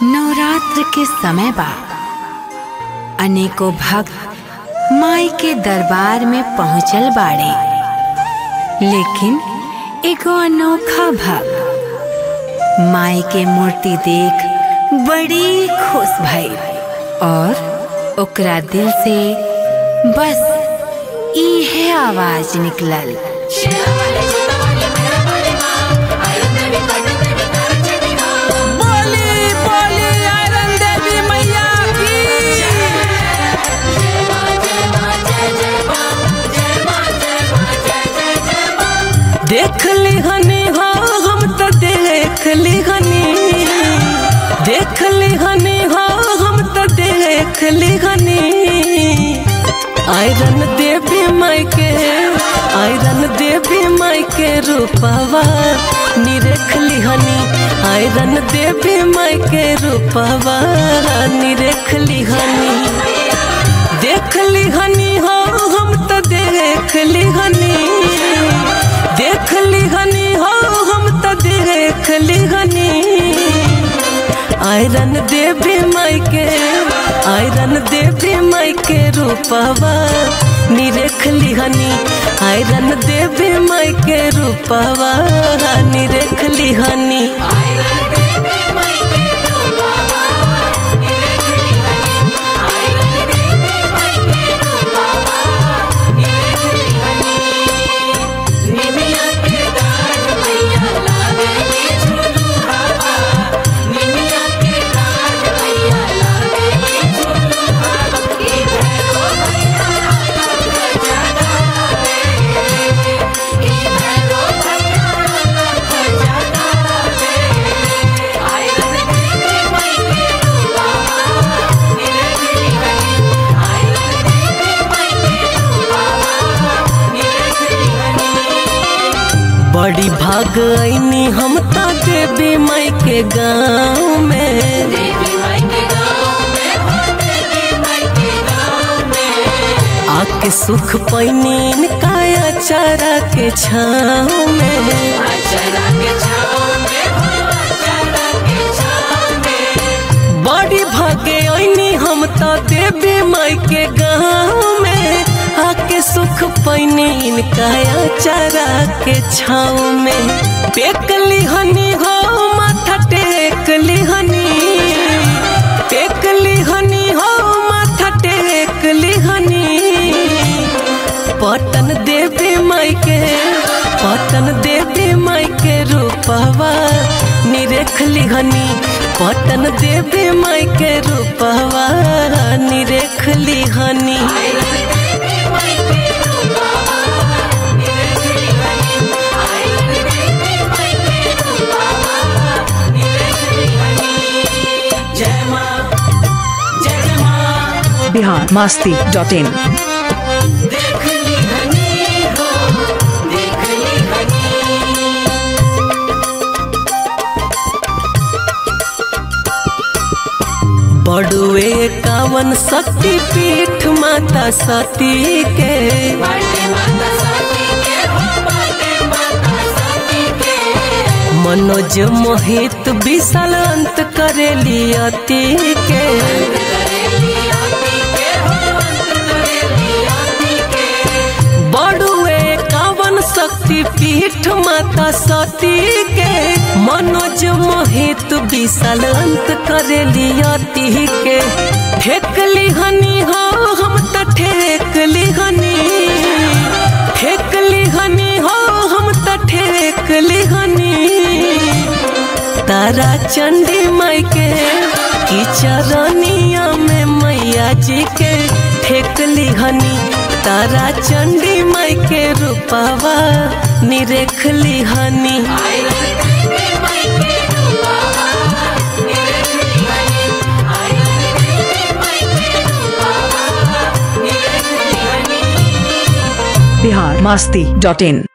नवरात्र के समय बा अनेकों भक्त माई के दरबार में पहुंचल बाड़े लेकिन एगो अनोखा भक्त माई के मूर्ति देख बड़ी खुश भई और ओकरा दिल से बस इहे आवाज निकलल बोली बोली आयरन देवी मैया की देख ली हनी हो हम तो देख ली हनी देख ली हनी हो हम तो देख ली हनी आयरन देवी माई के आयरन देवी माई के रूपवा निरेख ली हनी आयरन देवी माई के रूपवा निरेख ली हनी देख ली हनी हो हम तो देख ली हनी देख ली हनी हो हम तो देख ली हनी आयरन देवी माई के आयरन देवी माई के रूपवा निरेख ली हनी आयरन देवी माई के रूपवा निरेख ली हनी बड़ी भाग आईनी हम तो देवी माई के गाँव में आके सुख पैनी काया चारा के छाँव में बड़ी भागे आईनी हम तो देवी माई के गाँव में आके सुख पैनी काया चारा के छाँव में टेकली हनी हो माथा टेकली हनी टेकली हनी हो माथा टेकली हनी पटन देवी माई के पटन देवी माई के रूपवा निरेखली हनी पटन देवी माई के रूपवा निरेखली हनी बिहार मास्ती डॉट इन बड़ुए कावन शक्ति पीठ माता सती के मनोज मोहित विशाल अंत करेली अति के बड़ुए कावन शक्ति पीठ माता सती के मनोज मोहित विशाल अंत करेली अति के ठेकली हनी हो हम तो ठेकली हनी ठेकली हनी हो हम तो ठेकली हनी तारा चंडी माई के की चरनिया में मैया जी के ठेकली हनी तारा चंडी माई के रूपवा निरेखली हनी बिहार मास्ती डॉट इन